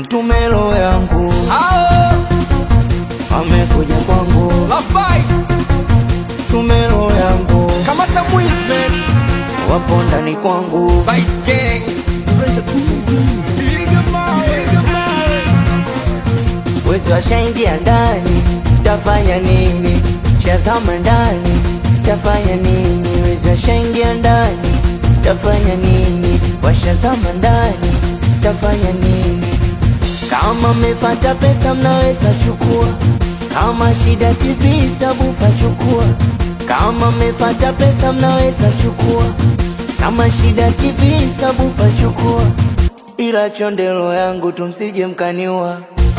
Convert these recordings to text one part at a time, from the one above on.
mtume roho yangu Hao amekuja kwangu la fight mtume roho yangu kamata mwizi man wapo ndani kwangu fight gang wezi washaingia ndani tafanya nini shazama ndani tafanya nini wezi washaingia ndani tafanya nini washazama ndani tafanya nini kama mmepata pesa mnaweza chukua kama shida tv sabufa chukua kama mmepata pesa mnaweza chukua kama shida tv sabufa chukua ila chondelo yangu tumsije mkaniwa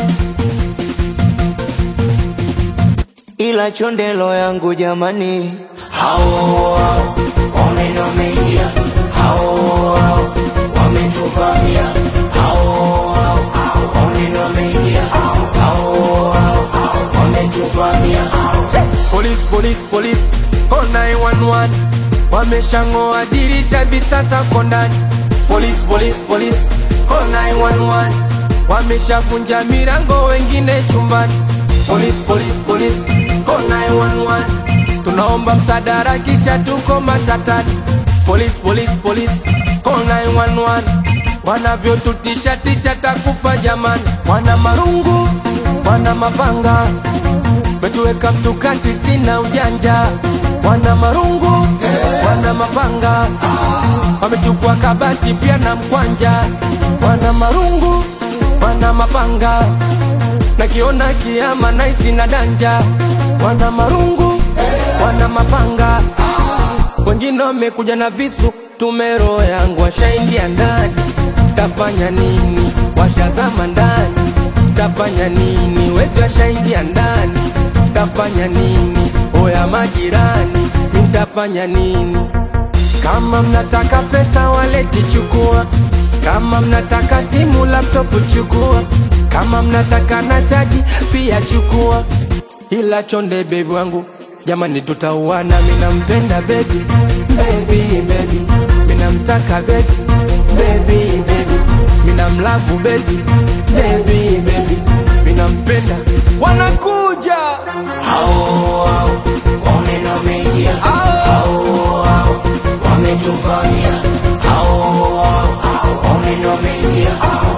ila chondelo yangu jamani hao hao wameno wameingia hao hao wametuvamia hao hao wameno wameingia hao hao wametuvamia Police, police, police, call 911 Wameshang'oa dirisha hivi sasa ko ndani Police, police, police, call 911 Wameshavunja milango wengine chumbani Police, police, police, call 911 Tunaomba msaada kisha tuko matatani Police, police, police, call 911 Wanavyotutisha tisha takufa jamani Wana marungu, wana mapanga Metuweka mtukati sina ujanja Wana marungu, wana mapanga Wamechukua kabati pia na mkwanja Wana marungu, wana mapanga Nakiona kiama naisi na danja Wana marungu, wana mapanga Wengine wamekuja na visu Tumero yangu washaingia ndani Tafanya nini? Washazama ndani Tafanya nini? Wezi washaingia ndani Tafanya nini? Oya majirani Nitafanya nini? Kama mnataka pesa waleti chukua Kama mnataka simu laptop chukua Kama mnataka na chaji pia chukua Ila chonde bebi wangu Jamani tutauana mina mpenda baby Baby baby Mina mtaka baby Baby baby Mina mlavu baby Baby baby Mina mpenda Wanakuja hao hao wameno wameingia hao hao wametuvamia hao hao wameno wameingia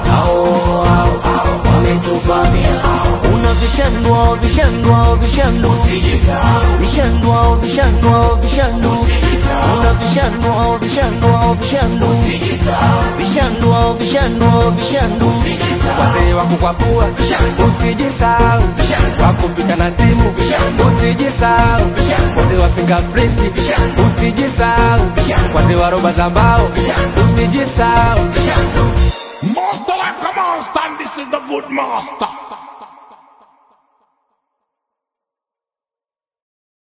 hao hao wametuvamia una vishandwa vishandwa vishandu vishandwa vishandwa vishandu una vishandwa vishandwa vishandu vishandwa vishandwa vishandu Wazee wa kukwapua Usijisahau Wakupika na simu Usijisahau Wazee wa fingerprint Usijisahau Wazee wa roba za mbao Usijisahau Master like a monster, and this is the good master.